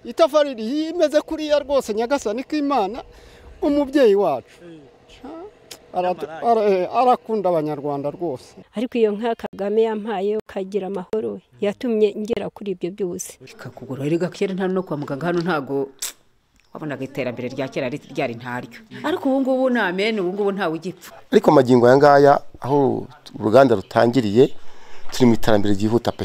itafari imeze kuriya rwose nyagasani k'imana umubyeyi wacu arakunda abanyarwanda rwose ariko iyo nka kagame yampaye ukagira amahoro yatumye ngera kuri ibyo byose ikakugura rero kera nta no kwa muganga hano ntago wabonaga iterambere rya kera ryari ntaryo ariko ubu ngubu ni amene ubu ngubu ntawe ugipfa ariko amagingo aya ngaya aho uruganda rutangiriye turi mu iterambere ryihuta pe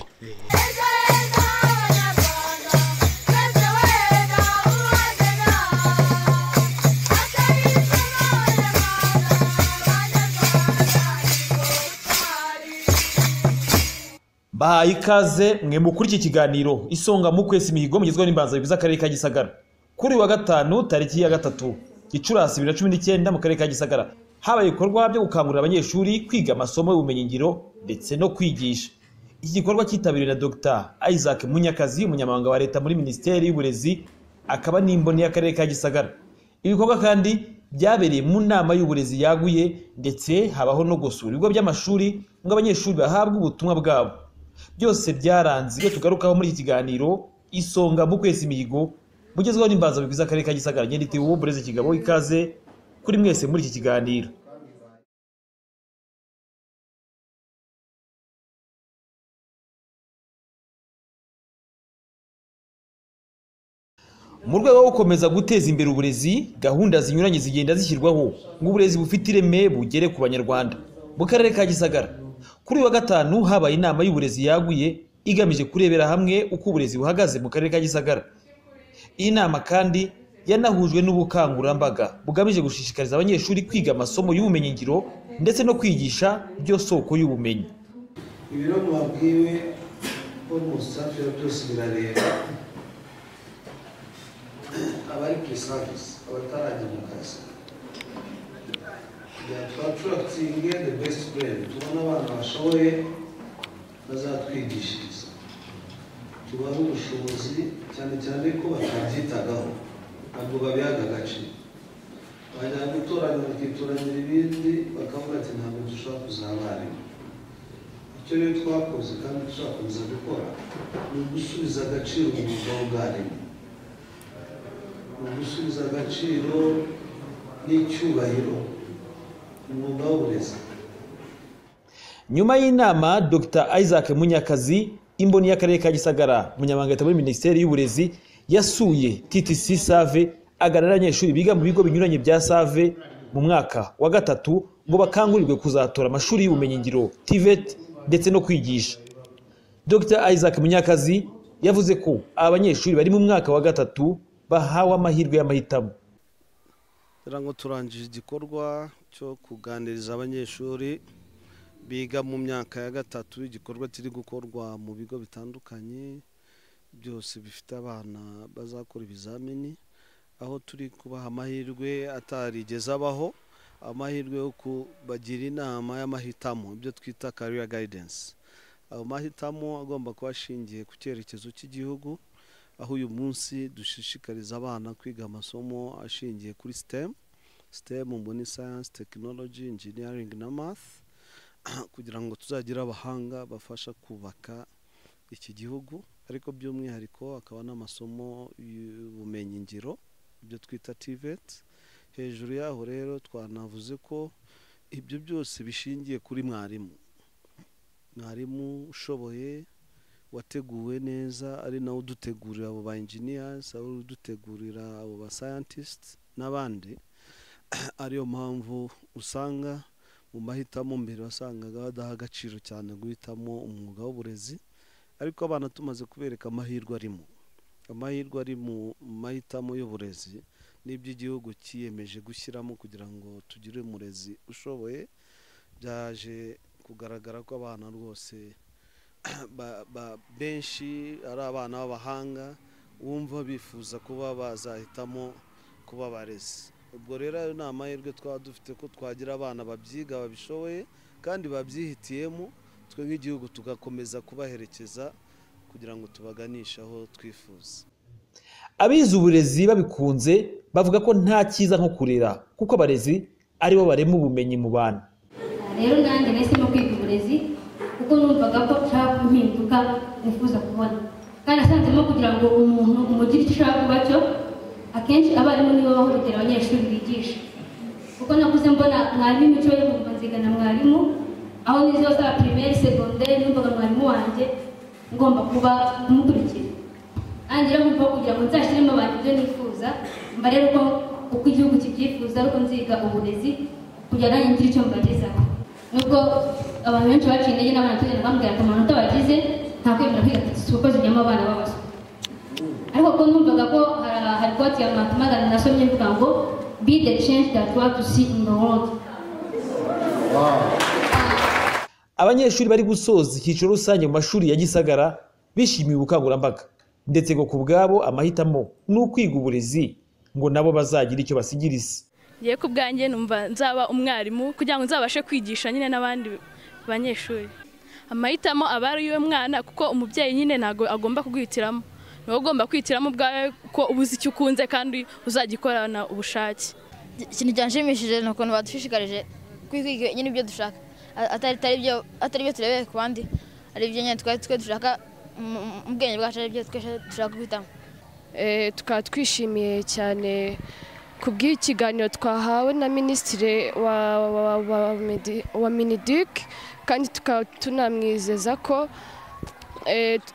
bahaye ikaze mwe mukuri iki kiganiro isonga mu kwezi mihigo mugezweho n'imbanzabiri z'akarere ka gisagara kuri wa gatanu tariki ya gatatu gicurasi bibiri na cumi n'icyenda mu karere ka gisagara habaye ibikorwa byo gukangurira abanyeshuri kwiga amasomo y'ubumenyingiro ndetse no kwigisha iki gikorwa cyitabiriwe na dr isaac munyakazi umunyamabanga wa leta muri minisiteri y'uburezi akaba n'imboni y'akarere ka gisagara ibikorwa kandi byabereye mu nama y'uburezi yaguye ndetse habaho no gusura ibigo by'amashuri ngo abanyeshuri bahabwe ubutumwa bwabo byose byaranze ibyo tugarukaho muri iki kiganiro isonga mu kwezi imihigo mugezweho n'imbanza bigwiza akarere ka gisagara ngenda itewe uburezi kigabo ikaze kuri mwese muri iki kiganiro mu rwego rwo gukomeza guteza imbere uburezi gahunda zinyuranye zigenda zishyirwaho ngo uburezi bufite ireme bugere ku banyarwanda mu karere ka gisagara kuri uyu wa gatanu habaye inama y'uburezi yaguye igamije kurebera hamwe uko uburezi buhagaze mu karere ka gisagara iyi nama kandi yanahujwe n'ubukangurambaga bugamije gushishikariza abanyeshuri kwiga amasomo y'ubumenyingiro ndetse no kwigisha byo soko y'ubumenyi ibiro mubabwiwe ko mu biba byose birareba abari ku isavisi abatarajya mu kazi twaturakitinge the best brain tubona abana bashoboye bazatwigishiriza tubahe ubushobozi cyane cyane ko batabyitagaho ntabwo babihaga agaciro bajya gutoranya bakitoranyira ibindi bakavuga ati ntabwo dushobora kuzaba abarimu icyo rero twakoze kandi tuzakomeza gukora ni ugusubiza agaciro umwuga w'ubwarimu ni ugusubiza agaciro n'icyubahiro umwuga w'uburezi nyuma y'inama dr isaac munyakazi imboni y'akarere ka gisagara umunyamabanga leta muri minisiteri y'uburezi yasuye ttc save aganira n'abanyeshuri biga mu bigo binyuranye bya save mu mwaka wa gatatu ngo bakangurirwe kuzatora amashuri y'ubumenyingiro tivet ndetse no kwigisha dr isaac munyakazi yavuze ko abanyeshuri bari mu mwaka wa gatatu bahawe amahirwe y'amahitamo kugira ngo turangije igikorwa cyo kuganiriza abanyeshuri biga mu myaka ya gatatu igikorwa kiri gukorwa mu bigo bitandukanye byose bifite abana bazakora ibizamini aho turi kubaha amahirwe atarigeze abaho amahirwe yo kubagira inama y'amahitamo ibyo twita kariya gayidensi ayo mahitamo agomba kuba ashingiye ku cyerekezo cy'igihugu aho uyu munsi dushishikariza abana kwiga amasomo ashingiye kuri sitemu sitemu ngo ni sayansi tekinoloji injiniyaringi na math kugira ngo tuzagire abahanga bafasha kubaka iki gihugu ariko by'umwihariko akaba n'amasomo y'ubumenyingiro ibyo twita tiveti hejuru yaho rero twanavuze ko ibyo byose bishingiye kuri mwarimu mwarimu ushoboye wateguwe neza ari nawe udutegurira abo ba enjiniyasi ari udutegurira abo ba sayantisiti n'abandi ariyo mpamvu usanga mu mahitamo mbere wasangaga badaha agaciro cyane guhitamo umwuga w'uburezi ariko abana tumaze kubereka amahirwe arimo amahirwe ari mu mahitamo y'uburezi n'iby'igihugu cyiyemeje gushyiramo kugira ngo tugire umurezi ushoboye byaje kugaragara ko abana rwose benshi ari abana b'abahanga wumva bifuza kuba bazahitamo kuba abarezi ubwo rero ayo ni amahirwe twaba dufite ko twagira abana babyiga babishoboye kandi babyihitiyemo twe nk'igihugu tugakomeza kubaherekeza kugira ngo tubaganishe aho twifuza abize uburezi babikunze bavuga ko nta cyiza nko kurera kuko abarezi aribo barema ubumenyi mu bana rero nanjye nahisemo kwiga uburezi kuko numvaga ko nshaka impinduka nifuza kubona kandi asanzemo kugira ngo umuntu umugire icyo ushaka kuba cyo akenshi abarimu nibo bahohotera abanyeshuri bigisha kuko nakuze mbona mwarimu imico yo kumva nzigana mwarimu aho nizo za pirimeri segonderi numvaga mwarimu wanjye ngomba kuba kumukurikira nanjye rero nkumva kugira ngo nzashyiremo abantu ibyo nifuza mba rero uko uko igihugu kibyifuza ariko nziga uburezi kugira nanjye ngire icyo mbagezaho nubwo abantu benshi baciye intege n'abana bambwira ko amanota bagize nta kwemera kwiga si uko zijyamo abana b'abaswa ariko ko numvaga ko hari hari koti ya matemagana nasomye mvuga ngo be the change that we want to see in the world abanyeshuri bari gusoza icyiciro rusange mu mashuri ya gisagara bishimiye ubukangurambaga ndetse ngo ku bwabo amahitamo ni ukwiga uburezi ngo nabo bazagire icyo basigira isi ngiye ku bwanjye numva nzaba umwarimu kugira ngo nzabashe kwigisha nyine n'abandi banyeshuri amahitamo aba ari yo mwana kuko umubyeyi nyine ntabwo agomba kuguhitiramo ni wowe ugomba kwihitiramo ubwawe ko uba uzi icyo ukunze kandi uzagikorana ubushake ikintu cyanshimishije ni ukuntu badushishikarije kwiga nyine ibyo dushaka A- atari atari ibyo atari ibyo turebeye ku bandi ari ibyo nyine twari twe dushaka mu mu bwenge bwacu ari ibyo twese dushaka guhitamo Eh, tukaba twishimiye cyane ku bw'ikiganiro twahawe na minisitiri wa, wa, wa, wa, Medi- wa minidik kandi tukaba tunamwizeza ko eh, tu-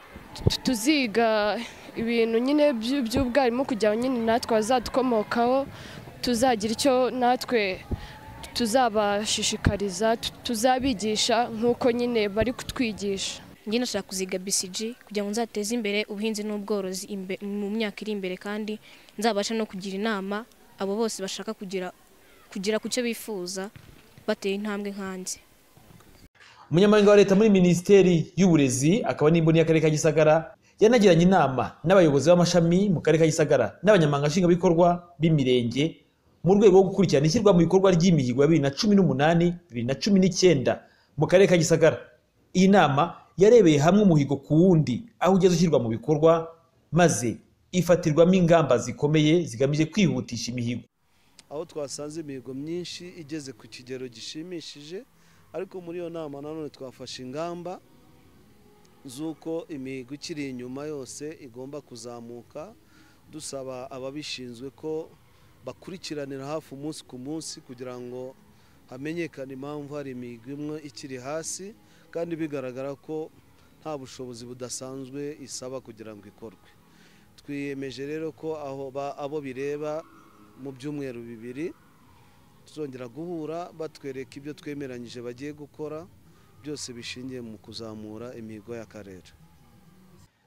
tu- tuziga ibintu nyine by'u- by'ubwarimu kugira ngo nyine natwe abazadukomokaho tuzagira icyo natwe tuzabashishikariza tu- tuzabigisha nk'uko nyine bari kutwigisha njye ndashaka kuziga BCG kugira ngo nzateze imbere ubuhinzi n'ubworozi imbe- mu myaka iri imbere kandi nzabasha no kugira inama abo bose bashaka kugira kugira ku cyo bifuza bateye intambwe nkanjye umunyamabanga wa leta muri minisiteri y'uburezi akaba n'imboni y'akarere ka gisagara yanagiranye inama n'abayobozi b'amashami mu karere ka gisagara n'abanyamabanga nshingwabikorwa b'imirenge mu rwego rwo gukurikirana ishyirwa mu bikorwa ry'imihigo ya bibiri na cumi n'umunani bibiri na cumi n'icyenda mu karere ka gisagara iyi nama yarebeye hamwe umuhigo ku wundi aho ugeze ushyirwa mu bikorwa maze ifatirwamo ingamba zikomeye zigamije kwihutisha imihigo aho twasanze imihigo myinshi igeze ku kigero gishimishije ariko muri iyo nama nanone twafashe ingamba z'uko imihigo ikiri inyuma yose igomba kuzamuka dusaba ababishinzwe ko bakurikiranira hafi umunsi ku munsi kugira ngo hamenyekane impamvu hari imihigo imwe ikiri hasi kandi bigaragara ko nta bushobozi budasanzwe isaba kugira ngo ikorwe twiyemeje rero ko aho ba- abo bireba mu byumweru bibiri tuzongera guhura batwereka ibyo twemeranyije bagiye gukora byose bishingiye mu kuzamura imihigo y'akarere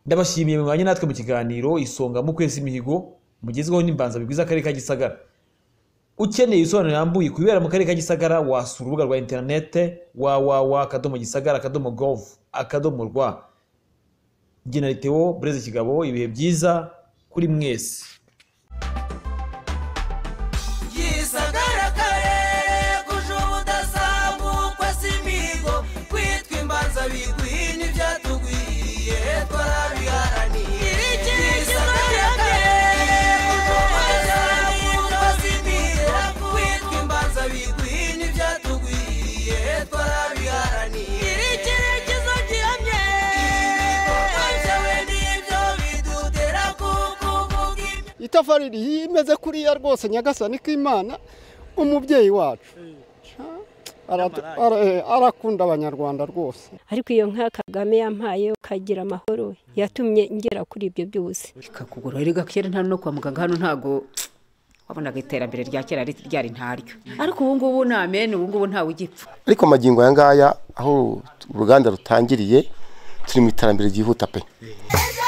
ndabashimiye mwanya natwe mu kiganiro isonga mu kwezi imihigo mugezweho n'imbanza bigwiza akarere ka gisagara ukeneye ibisobanuro birambuye ku bibera mu karere ka gisagara wasura urubuga rwa interinete www akadomo gisagara akadomo gov akadomo rwa genaliteo bureze kigabo ibihe byiza kuri mwese yisagaragare kuje ubudasambukwa si imihigo kwitwa imbanza biguye n'ibyatugwiye twarabiharaniye yisagaragare kuje ubudasambukwa si imihigo kwitwa imbanza biguye n'ibyatugwiye twarabiharaniye icyerekezo gihamye ibikorwa byawe nibyo bidutera kukuvuga ibyo itafari rihiye imeze kuriya rwose nyagasani k'imana umubyeyi wacu Aratu- ara- eh, arakunda abanyarwanda rwose ariko iyo nka kagame yampaye ukagira amahoro yatumye ngera kuri ibyo byose ikakugura erega kera nta no kwa muganga hano ntago wabonaga iterambere rya kera ri- ryari ntaryo ariko ubu ngubu ni amen ubu ngubu ntawe ugipfa ariko amagingo aya ngaya aho uruganda rutangiriye turi mu iterambere ryihuta pe Ejo